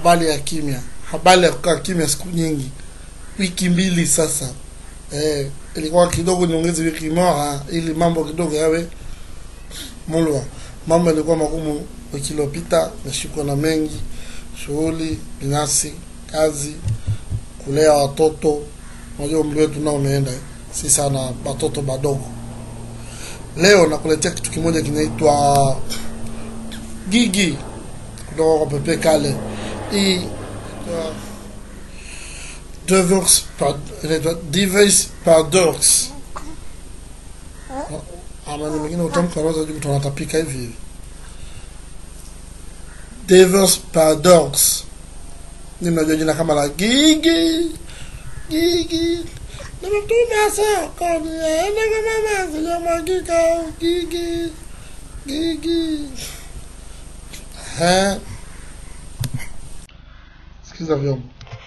habari ya kimya habari ya kukaa kimya siku nyingi wiki mbili sasa eh, ilikuwa kidogo niongeze wiki moja ili mambo kidogo yawe mulwa mambo yalikuwa magumu wiki iliyopita nashikwa na mengi shughuli binafsi kazi kulea watoto unajua umri wetu nao umeenda si sana watoto badogo leo nakuletea kitu kimoja kinaitwa gigi kutoka kwa pepe kale hii uh, Devil's Pad- inaitwa Devil's Paradox ama ni mengine utamka unaweza juu mtu anatapika hivi hivi Devil's Paradox ni mnajua jina kama la gigi gigi nimetuma soko niende kwa mama sijamwagika gigi gigi Eh. sikiza vyombo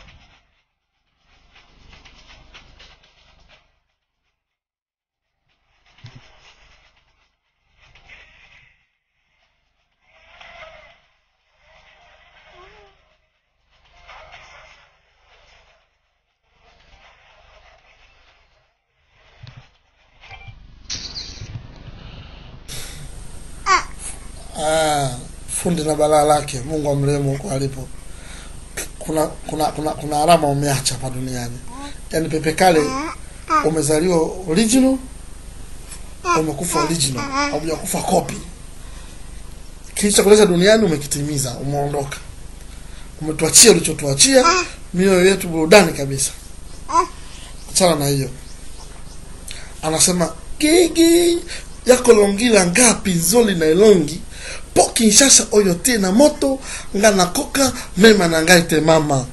Ah, fundi na balaa lake mungu amrehemu huko alipo kuna kuna kuna kuna alama umeacha hapa duniani yaani pepe kale umezaliwa original umekufa original haujakufa copy kilichokuleta duniani umekitimiza umeondoka umetuachia ulichotuachia mioyo yetu burudani kabisa achana na hiyo anasema gigi yako longila ngapi nzoli na elongi po kinshasa oyo te na moto nga nakoka mema na ngai te mama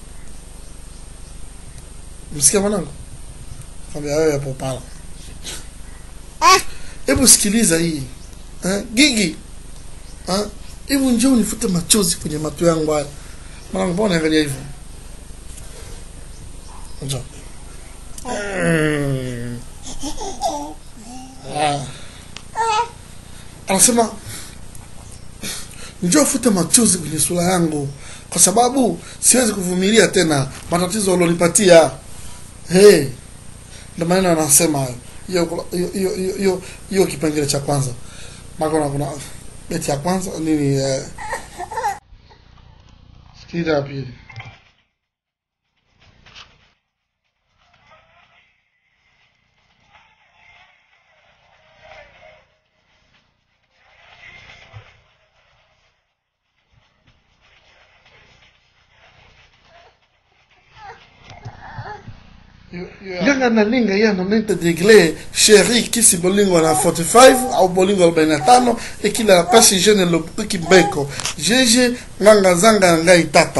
msikia mwanangu kwambia wewe hapo pala hebu sikiliza hii eh, gigi eh, hebu njoo unifute machozi kwenye macho yangu haya mwanangu mbona unaangalia hivyo njoo Mm. Ah. anasema njoo fute machozi kwenye sura yangu kwa sababu siwezi kuvumilia tena matatizo ulionipatia hey. ndo maneno anasema hayo hiyo hiyo- hiyo hiyo- hiyo hiyo kipengele cha kwanza maka kuna kuna beti ya kwanza nini eh. sikiliza ya pili nganga na linga ya na nente degle sheri kisi bolingo na 45 au bolingo 45 ekila la pasi jeune lopuki beko jeje nganga zanga na ngai tata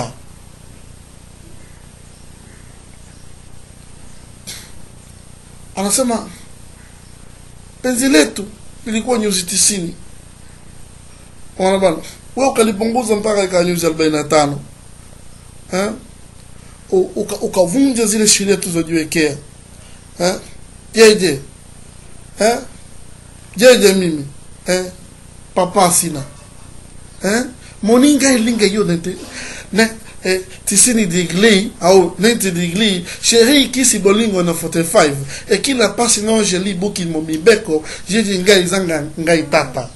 anasema penzi letu ilikuwa nyuzi tisini ona bana we ukalipunguza mpaka ikawa nyuzi arobaini na tano eh? U- uka- ukavunja zile sheria tulizojiwekea eh? jeje eh? jeje mimi eh? papa sina eh? moninga ilinga hiyo nete ne eh, tisini digli au 90 digli sheri kisi bolingo na 45 ekila pasi no jeli buki mo mibeko jeje ngai zanga ngai tata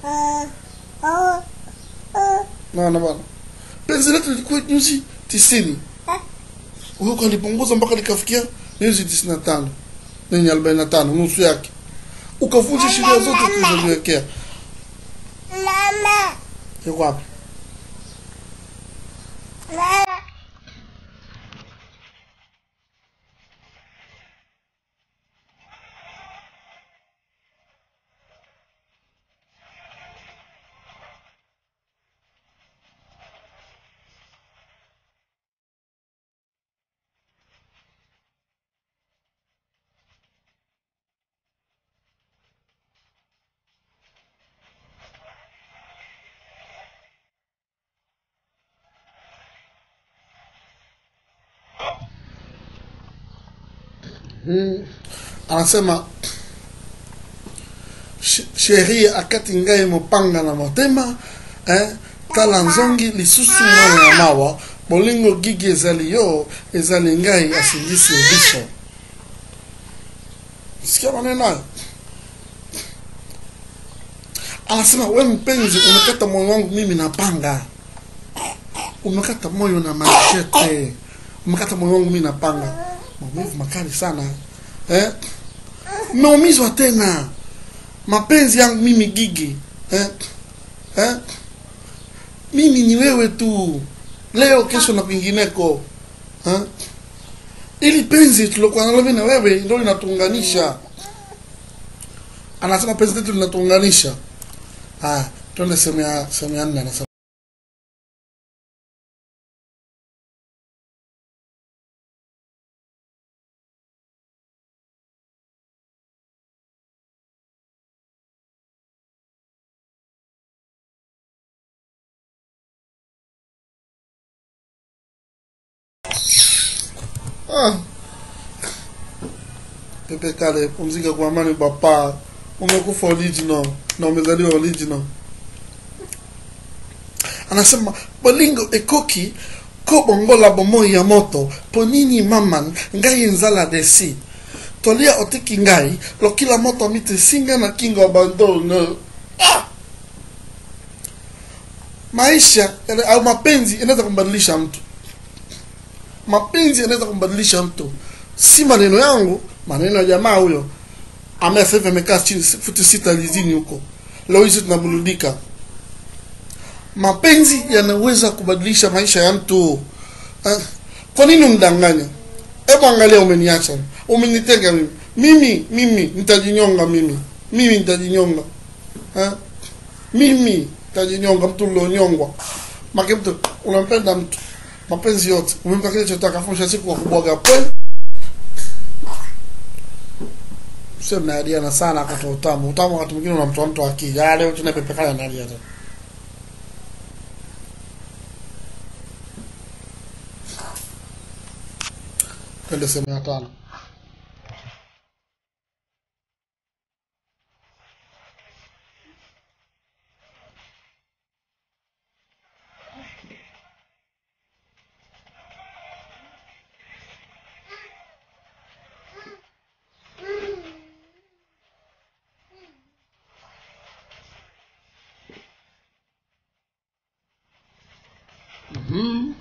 naona bana penzi letu lilikuwa nyuzi tisini wewe ukalipunguza mpaka likafikia nyuzi tisini na tano nenye arobaini na tano nusu yake ukavunja sheria zote tulizojiwekea Mama. yuko wapi Mama. Hmm. anasema "Sh- sheria akati ngai mopanga na motema eh, tala nzongi lisusu mwana ya mawa bolingo gigi ezali yo ezali ngai asingisi biso sikia maneno hayo anasema we mpenzi umekata moyo wangu mimi na panga umekata moyo na machete umekata moyo wangu mimi na panga maumivu makali sana eh? umeumizwa tena mapenzi yangu mimi gigi eh? Eh? mimi ni wewe tu leo kesho na kwingineko eh? ili penzi tulokuwa nalo mimi na wewe ndio linatuunganisha anasema penzi letu linatuunganisha haya twende sehemu ya sehemu ya nne anasema Ah. Pepe Kale, pumzika kwa amani papa. Umekufa original na umezaliwa original. Anasema bolingo ekoki ko bongola bomoi ya moto po nini maman ngai nzala desi tolia otiki ngai lokila moto mite singa na kingo abandono ah! maisha yana- au mapenzi inaweza kumbadilisha mtu mapenzi yanaweza kumbadilisha mtu si maneno yangu maneno ya jamaa huyo ambaye sasa hivi amekaa chini futi sita lizini huko leo hizi tunaburudika mapenzi yanaweza kubadilisha maisha ya mtu eh, kwa nini umdanganya hebu angalia umeniacha umenitenga mimi mimi mimi nitajinyonga mimi mimi nitajinyonga eh? mimi nitajinyonga mtu ulionyongwa make mtu unampenda mtu mapenzi yote umempa kile chotaka afu siku wa kubwaga pwe sio mnadiana sana akatoa utamu utamu wakati mwingine unamtoa mtu akili ah leo tunapepekana nalia tena twende sehemu ya tano Mhm.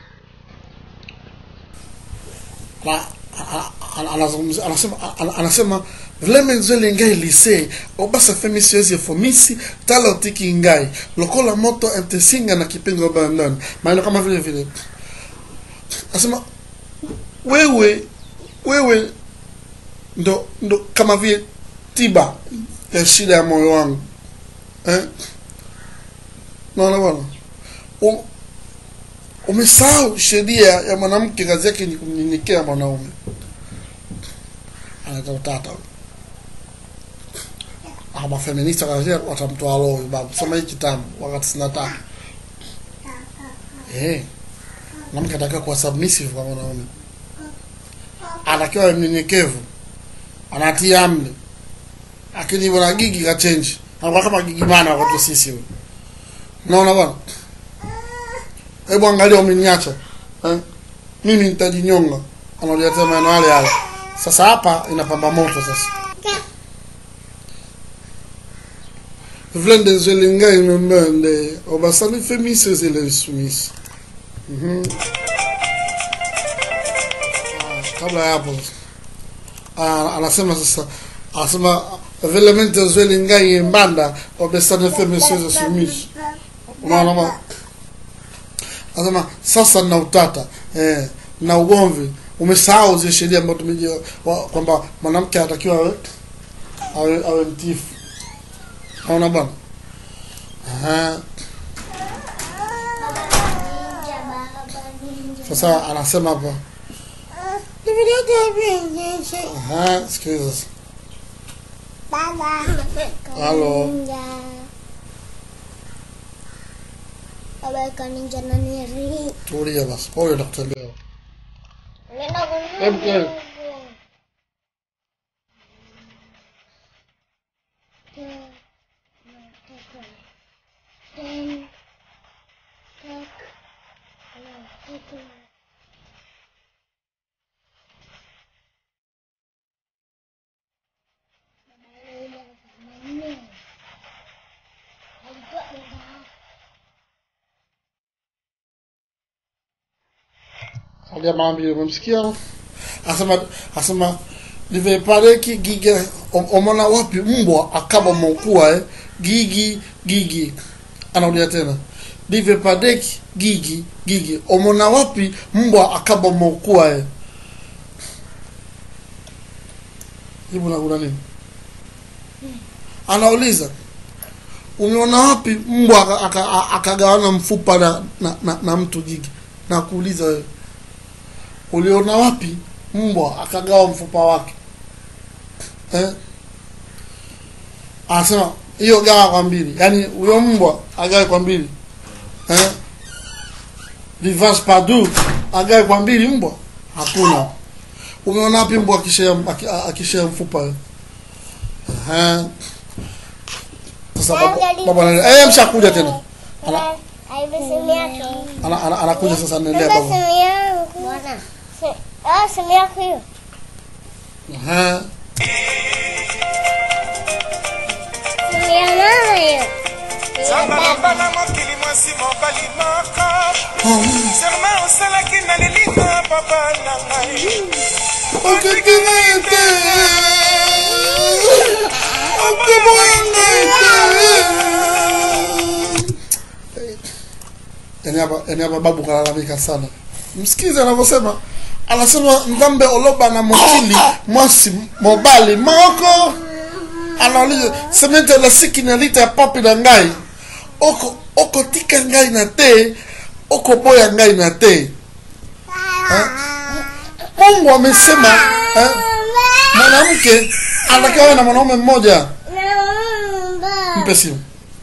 Na- a- a- anazungumzia anasema ana- anasema vileme nzwele ngai lise obasa femi siwezi efomisi tala otiki ngai lokola moto entesinga na kipengo bandon maneno kama vile vile anasema wewe wewe ndo ndo kama vile tiba ya shida ya moyo wangu eh? naona bwana U- umesahau sheria ya mwanamke kazi yake ni kumnyenyekea mwanaume anaita utata Ah, mafeminista kazi watamtoa roho huyu babu soma hii kitabu wakati sina tatu eh mwanamke anatakiwa kuwa submissive kwa mwanaume anatakiwa awe mnyenyekevu anatia amri lakini bwana gigi kachenji anakuwa kama gigi mana wakati sisi huyu unaona bwana hebu angalia umeniacha eh? mimi nitajinyonga analetea maneno yale yale sasa hapa inapamba moto sasa vlende zwelingai memende obasani femise zile sumis Mhm. Ah, kabla ya hapo ah, anasema sasa anasema velemente zwelingai mbanda obasani femise zile sumis unaona bwana anasema sasa na utata eh, na ugomvi umesahau zile sheria ambazo tumejua wa- kwamba mwanamke anatakiwa awe awe, awe mtifu naona bwana Aha. sasa anasema hapa Aha, sikiliza sasa. Halo. Baba kaninja na niri. tulia basi pole nakutembea Nenda Hebu kununua. kweli. Alia maambile umemsikia? Asema asema livepareki giga om- omona wapi mbwa akaba mokua eh? gigi gigi anaulia tena livepadeki gigi gigi omona wapi mbwa akaba mokua eh? jibu na kuna nini anauliza umeona wapi mbwa aka- aka- akagawana mfupa na, na, na, na mtu gigi na kuuliza wewe uliona wapi mbwa akagawa mfupa wake eh? anasema hiyo gawa kwa mbili yaani huyo mbwa agawe kwa mbili eh? reverse padu agawe kwa mbili mbwa hakuna umeona wapi mbwa akishea aki- akishea mfupa wewe? eh? sasa baba baba anaenda- eh mshakuja tena Ana- Aibu simu yake. ana, ana, anakuja sasa anaendelea Baba baba simu yangu. Bwana. Si- Ah, simu yako hiyo. eh? Simu ya mama hiyo. zamba na mokili mwasi mobali moko serma osalaki na lelinga papa na ngai Okekengete. Okemwengete. Yaani hapa yaani hapa babu kalalamika sana msikize anavyosema anasema mdhambe oloba na mokili mwasi mobali moko anauliza semente la siki na lita ya papi na ngai oko oko tika ngai na te oko boya ngai na te mungu amesema eh, mwanamke anatakiwa na mwanaume mmoja Naomba. mpe simu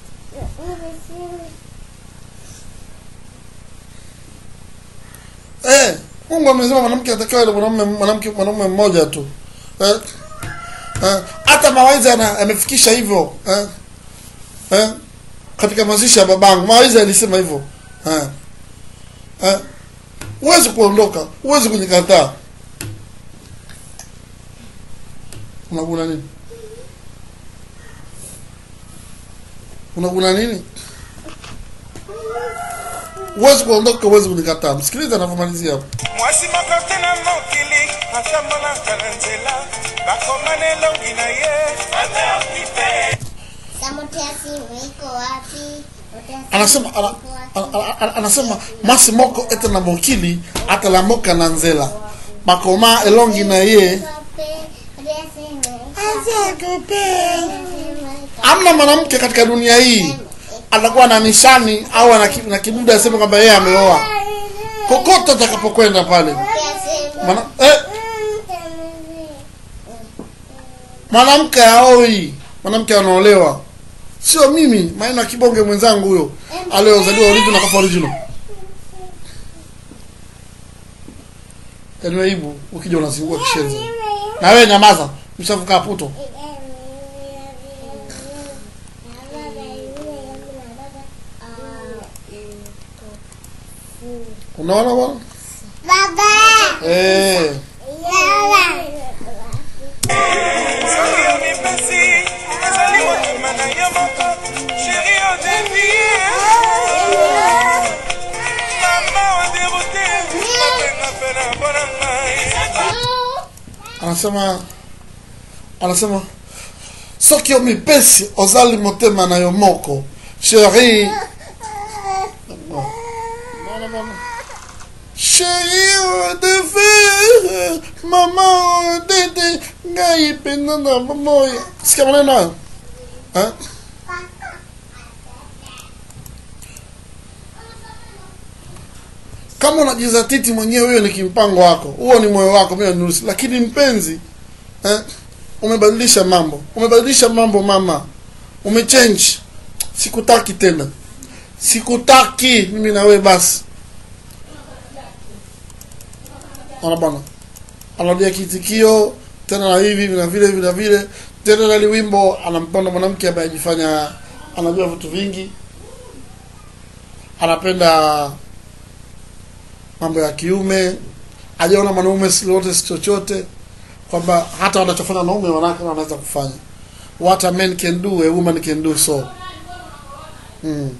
eh, mungu amesema mwanamke anatakiwa na mwanaume mwanamke mwanaume mmoja tu eh, eh, hata mawaidha ana- amefikisha hivyo eh, eh, katika mazishi ya babangu mawaidha alisema hivyo eh, eh, huwezi kuondoka huwezi kunikataa unaguna nini unaguna nini huwezi kuondoka huwezi kunikataa msikiliza anavyomalizia hapo mwasi moko te na mokili atambolaka na nzela bakomana elongi na ye ateoki te Samote ya simu iko wapi? Samote ya simu anasema ana, iko wapi? ana, ana, anasema masi moko ete na mokili atalamoka na nzela bakoma elongi na ye Wapi? Samote ya simu iko amna mwanamke katika dunia hii atakuwa na nishani au ana ki- na kiduda aseme kwamba yeye ameoa kokote atakapokwenda pale Mwana, eh, mwanamke aoi mwanamke anaolewa sio mimi maana kibonge mwenzangu huyo aliozaliwa original kafa original yaani aibu ukija unazingua kishenzi na wewe nyamaza mshavuka puto unaona bwana Baba. eh soki yo mipesi ezali motema na yo moko sheri odevie mama oderute openga mpe na mpona ngai anasema anasema soki yo mipesi ozali motema na yo moko sheri sheri odefe mama odede ngai pena na mamoya sikia maneno hayo Eh? kama unajizatiti mwenyewe hiyo ni kimpango wako huo ni moyo wako mimi nusu lakini mpenzi eh, umebadilisha mambo umebadilisha mambo mama umechange sikutaki tena sikutaki mimi na wewe basi ana bwana anarudia kitikio tena na hivi hivi na vile hivi na vile tena nali wimbo anampenda mwanamke ambaye ajifanya anajua vitu vingi anapenda mambo ya kiume hajaona mwanaume si lolote si chochote kwamba hata wanachofanya wanaume wanawake wanaweza kufanya what a man can do a woman can do so mm.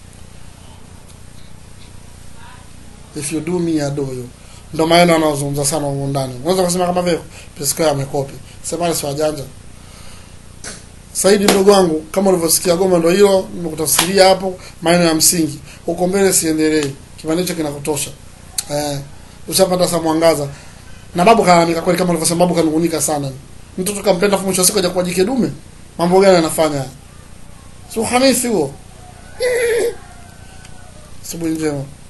if you do me I do you ndo maneno anaozungumza sana humu ndani unaweza kusema kama vile Priscilla amekopi semani si wajanja Saidi ndogo wangu kama ulivyosikia goma ndo hilo nimekutafsiria hapo maneno ya msingi huko mbele siendelee kipande hicho kinakutosha eh ushapata sa mwangaza na babu kalalamika kweli kama ulivyosema babu kanungunika sana mtoto kampenda afu mwisho wa siku haja kuwa jike dume mambo gani anafanya si uhanisi huo asubuhi njema